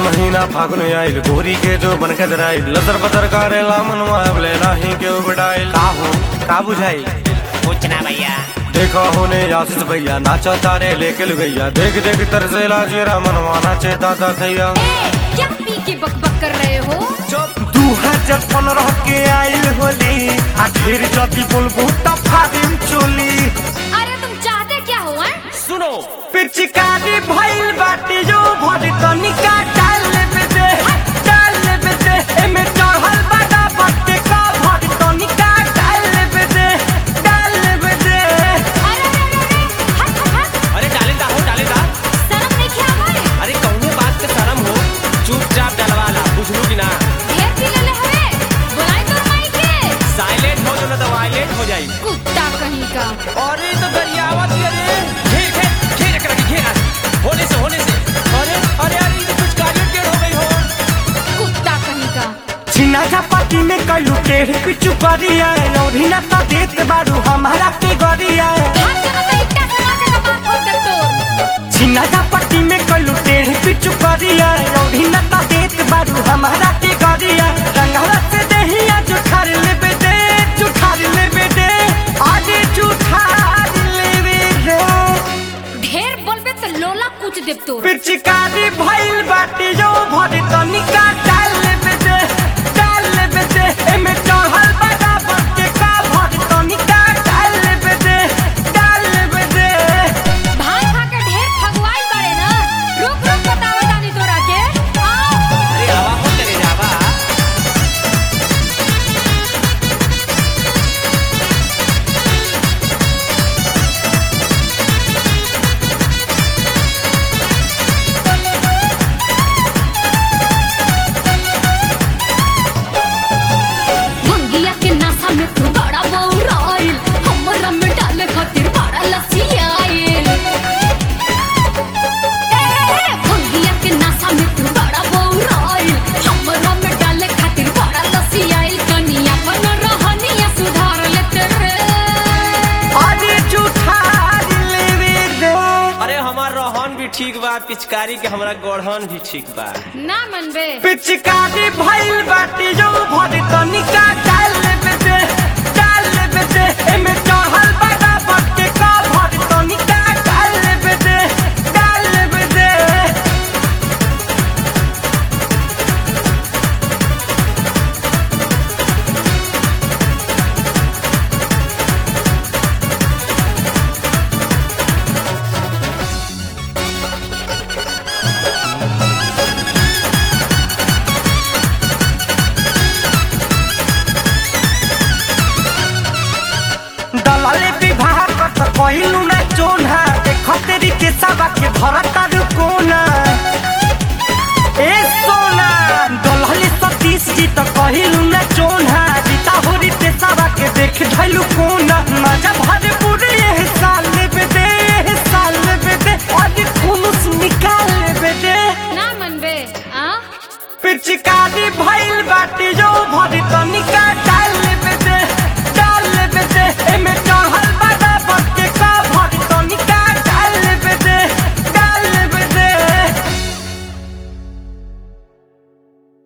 महीना फागुन आइल गोरी के जो बन के दराइल लतर पतर करेला मनवा अबले नाही के उबडाइल का हो का बुझाई कुछ ना भैया देखो होने आशीष भैया नाचा तारे लेके गैया देख देख तरसेला चेरा मनवा नाचे दादा थैया ए, क्या पी के बकबक कर रहे हो दू हजार पंद्रह के आइल होली आ फिर जदी बोलबू त फादिम चोली अरे तुम चाहते क्या हो हैं? सुनो पिचकारी भइल बाटी जो भरी तनिका डाल लेबे दे डाल लेबे दे एमे चढ़ल बाटा बत्ते का भरी तनिका डाल लेबे दे डाल लेबे दे अरे अरे अरे अरे, हट हट हट अरे डाले दा हो डाले दा शर्म नहीं किया भाई अरे कौनो बात के शर्म हो चुपचाप डलवाला बुझलू कि ना ढेर पी ले ले हवे बुलाई तो माई के साइलेंट हो जो ना तो वायलेंट हो जाई कुत्ता कहीं का अरे तो गरियावत ही अरे घेर घेर घेर रख रखी घेर होने से होने से अरे अरे अरे ये तो कुछ कार्य टेढ़ हो गई हो कुत्ता कहीं का छिना झपाटी में कलू टेढ़ पिचु करिया औरी ना तो देत बारू हमारा के गरिया हाथ से मतलब इतना समा के कपाट खोल कर तो छिना झपाटी में कलू टेढ़ पिचु करिया औरी ना तो देत बारू हमारा के गरिया रंगला से दहिया जुठार लेबे दे जुठार लेबे दे आगे जुठार लेबे दे ढेर बोलबे तो लोला कुछ देव तो पिचकारी भइल बाटी जो भरी तनिका डाल लेबे दे डाल लेबे दे एमे चढ़ल बाटा बत्ते का भरी तनिका डाल लेबे दे डाल लेबे दे भाई खा के ढेर फगवाई बड़े ना रुक रुक बताओ दानी तोरा के आओ अरे आवा हो तेरे जावा मंगिया के नासा में तू बड़ा बौराइल हमरा में डाले खातिर बड़ा लसियाइल ए, मंगिया के नासा में तू बड़ा बौराइल हमरा में डाले खातिर बड़ा लसियाइल कनिया बन रहनिया सुधार लेते रे आगे जुठार लेबे दे अरे हमार रोहन भी ठीक बा पिचकारी के हमरा गढ़न भी ठीक बा ना मनबे पिचकारी भइल बाटी जो भरी तनिका डाल लेबे दे डाल लेबे दे एमे चढ़ल बाटा बत्ते का भरी तनिका डाल लेबे दे डाल लेबे दे दलाले विवाह करत कहिलू ना चोना देख तेरी के सबा के भरत तारू कोना ए सोना दलाले सतीश जी तो कहिलू ना चोना जीता होरी ते सबा के देख धैलू कोना मजा भरे पूरे ये साल लेबे दे ये साल लेबे दे आज खुलूस निकाल लेबे दे ना मनबे आ पिचकारी भइल बाटी जो भरी तनिका